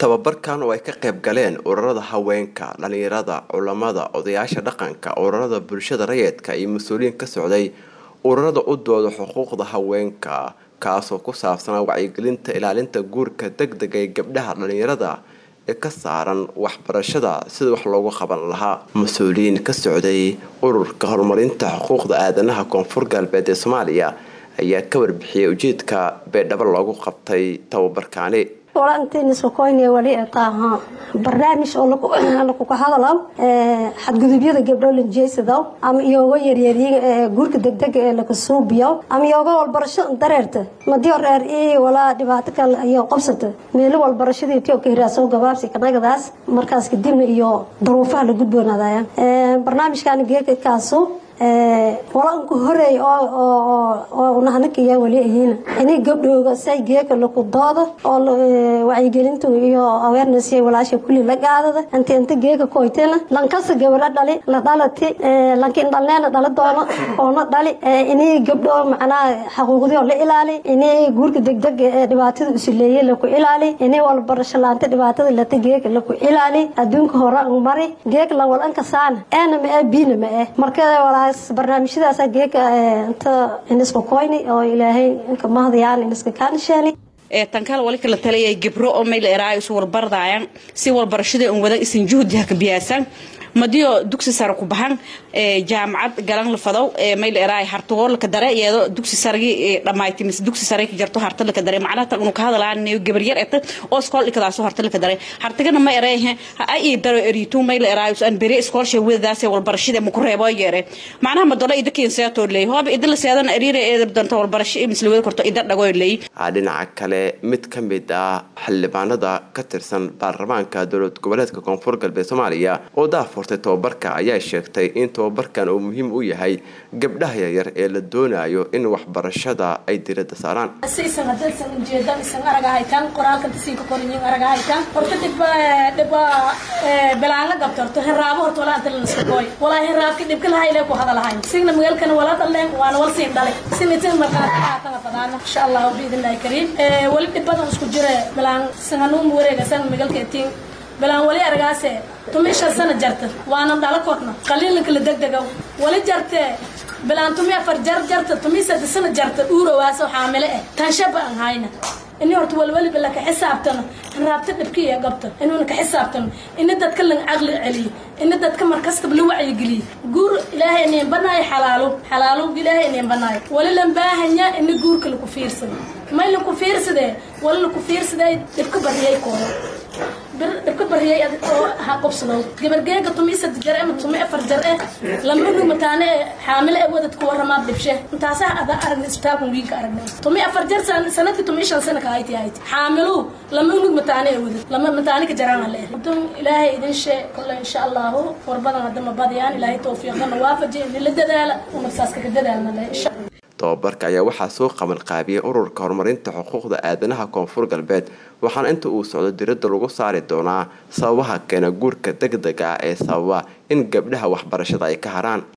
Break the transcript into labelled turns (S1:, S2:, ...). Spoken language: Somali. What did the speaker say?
S1: tababarkan oo ay ka qayb galeen ururada haweenka dhalinyarada culamada odayaasha dhaqanka ururada bulshada rayidka iyo mas-uuliyiin ka socday ururada u dooda xuquuqda haweenka kaasoo ku saabsanaa wacyigelinta ilaalinta guurka degdega ee gabdhaha dhalinyarada ee ka saaran waxbarashada sida wax loogu qaban lahaa mas-uuliyiin ka socday ururka horumarinta xuquuqda aadanaha koonfur galbeed ee soomaaliya ayaa ka warbixiyay ujeedka beedhabo loogu qabtay tababarkaani
S2: walantiniswakoyne wali taaha barnaamij oo lakuka hadalaw xadgudubyada gabdho lanjeysadaw ama iyooga yaryaryin guurka degdega ee lakasuubiyaw ama iyooga walbarasho dareerta madii horeer i walaa dhibaato kale iyo qobsata meelo walbarashadii tio ka hiraasow gabaabsi kanagadaas markaas kadibna iyo daruufaha la gudboonaadaya barnaamijkan geekakaasu walanku horeey oo nahanakaya wali ahiina inay gabdhooga say geeka laku dooda oo wacyigelintu iyo awareness walaasha kulli la qaadada inta inta geeka koytena lankasa gabadha dhali la dhalati lankin dhalneena dhala doono oona dhali inay gabdho macnaha xaquuqdii oo la ilaali inay guurka degdega ee dhibaatada usuleeye laku ilaali inay walbarasho laanta dhibaatada lata geeka laku ilaali adduunka hore mari geeka lan walanka saana eena ma ee biina ma eh marka barnaamijyadaas geeka inta iniska koyni oo ilaahay inka mahdayaan iniska kaanisheeni
S3: tankal wali kala taliyay gibro oo mayl eraayo isu warbardaayaan si walbarashada un wadan isan juhdi ha ka biyaasan madiyo dugsi sare ku baxan jaamacad galan la fadow mayl eraay hartagoo laka dare iyado dugsi sargi dhamayti mise dugsi sare ka jarto harta laka dare macnaha tan unu ka hadalaan gabar yar eta oo iskool dhikadaaso harta laka dare hartagana ma ereehe ha ii daro eritu mayl eraayo an bere iskoolsha wedadaas walbarashada ma ku reebo yeere macnaha madola ida keenseetoo leey hooba ida la seedana eriira eedab danta walbarasho misla wada korto ida dhagoo leey
S1: dhinaca kale mid ka mid ah xildhibaanada ka tirsan baarlamaanka dowlad goboleedka koonfur galbeed soomaaliya oo daafurtay tababarka ayaa sheegtay in tababarkan uu muhiim u yahay gabdhaha yaryar ee la doonayo in waxbarashada ay diradda saaraan
S4: sisan hadaysan ujeedan isan aragahaytan qoraalkan tasiinka korinyin aragahaytan horta dhibba dhibba belaanga gabto horta heraabo horta walaa anta laniska gooy walaa heraabki dhibka lahaylee ku hadalahayn signa magaalkana wala dhaleen waana wal siin dhalay sinitin markaatanga fadaana insha allahu biidnillahi kariim wali dhibadan isku jire belaan sanganuum wareegasan magaalka etiin belaan wali aragaase tumi shan sana jarta waana dhala korna qaliinla kala degdegow wali jartee belaan tumi afar jar jarta tumi sadde sana jarta uurowaaso xaamile eh tanshaba aan hayna ini horta walwaliba laka xisaabtano raabta dhibkiiya gabta inuuna ka xisaabtano ini dadka lan caqli celiyo ini dadka markastaba la wacyigeliyo guur ilaahay ineen banaayo xalaalo xalaalo ilaahay ineen banaayo wali lan baahanya ini guurka laku fiirsado may laku fiirsadee wali laku fiirsadee dhibka bariyay koodo dhibka bariyay oo ha qobsado gabargeega tumi sad jar ama tumi afar jar eh lama dhumataane xaamile ee wadadka waramaa dhibshe intaasa ada aragna isbitaalkan wiilka aragnay tumi afar jar sanadkii tumi shan sana ka hayti hayti xaamilu lama unug mataane ee wadad lama mataane ka jaraan le dum ilaahay idin shee kolle insha allahu warbadan hadda ma badiyaan ilaahay tawfiiqdana waafaji in la dadaala unafsaas kaga dadaalna le insha
S1: tababarka ayaa waxaa soo qaban qaabiyay ururka horumarinta xuquuqda aadanaha koonfur galbeed waxaana inta uu socdo diradda lagu saari doonaa sababaha keena guurka degdega ah ee sababa in gabdhaha waxbarashada ay ka haraan